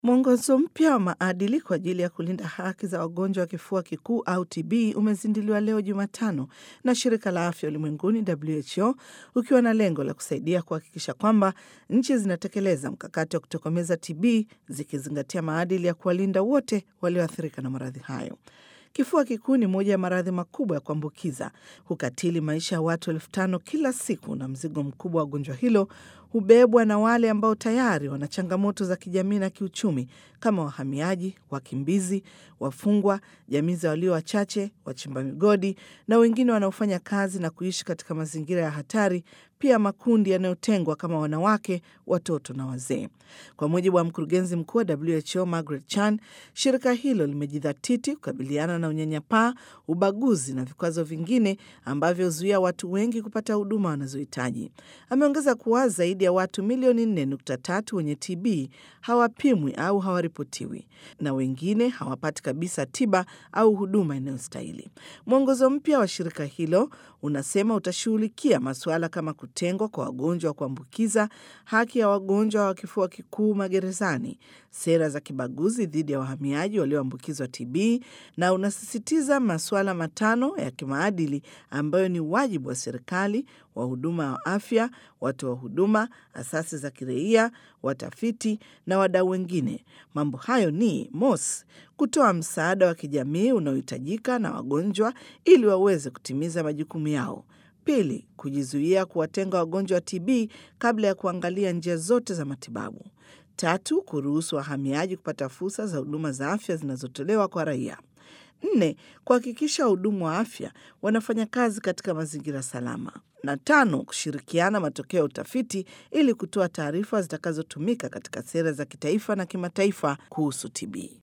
Mwongozo mpya wa maadili kwa ajili ya kulinda haki za wagonjwa wa kifua kikuu au TB umezinduliwa leo Jumatano na shirika la afya ulimwenguni WHO, ukiwa na lengo la kusaidia kuhakikisha kwamba nchi zinatekeleza mkakati wa kutokomeza TB zikizingatia maadili ya kuwalinda wote walioathirika na maradhi hayo. Kifua kikuu ni moja ya maradhi makubwa ya kuambukiza, hukatili maisha ya watu elfu tano kila siku, na mzigo mkubwa wa gonjwa hilo hubebwa na wale ambao tayari wana changamoto za kijamii na kiuchumi kama wahamiaji, wakimbizi, wafungwa, jamii za walio wachache, wachimba migodi na wengine wanaofanya kazi na kuishi katika mazingira ya hatari, pia makundi yanayotengwa kama wanawake, watoto na wazee. Kwa mujibu wa mkurugenzi mkuu wa WHO Margaret Chan, shirika hilo limejidhatiti kukabiliana na unyanyapaa, ubaguzi na vikwazo vingine ambavyo huzuia watu wengi kupata huduma wanazohitaji. Ameongeza kuwa zaidi ya watu milioni 4.3 wenye TB hawapimwi au hawaripotiwi na wengine hawapati kabisa tiba au huduma inayostahili. Mwongozo mpya wa shirika hilo unasema utashughulikia masuala kama kutengwa kwa wagonjwa wa kuambukiza, haki ya wagonjwa wa kifua kikuu magerezani, sera za kibaguzi dhidi ya wahamiaji walioambukizwa TB na unasisitiza masuala matano ya kimaadili ambayo ni wajibu wa serikali, wahuduma wa afya, watu wa huduma, asasi za kiraia, watafiti na wadau wengine. Mambo hayo ni mos, kutoa msaada wa kijamii unaohitajika na wagonjwa ili waweze kutimiza majukumu yao. Pili, kujizuia kuwatenga wagonjwa wa TB kabla ya kuangalia njia zote za matibabu. Tatu, kuruhusu wahamiaji kupata fursa za huduma za afya zinazotolewa kwa raia. Nne, kuhakikisha wahudumu wa afya wanafanya kazi katika mazingira salama. Na tano, kushirikiana matokeo ya utafiti ili kutoa taarifa zitakazotumika katika sera za kitaifa na kimataifa kuhusu TB.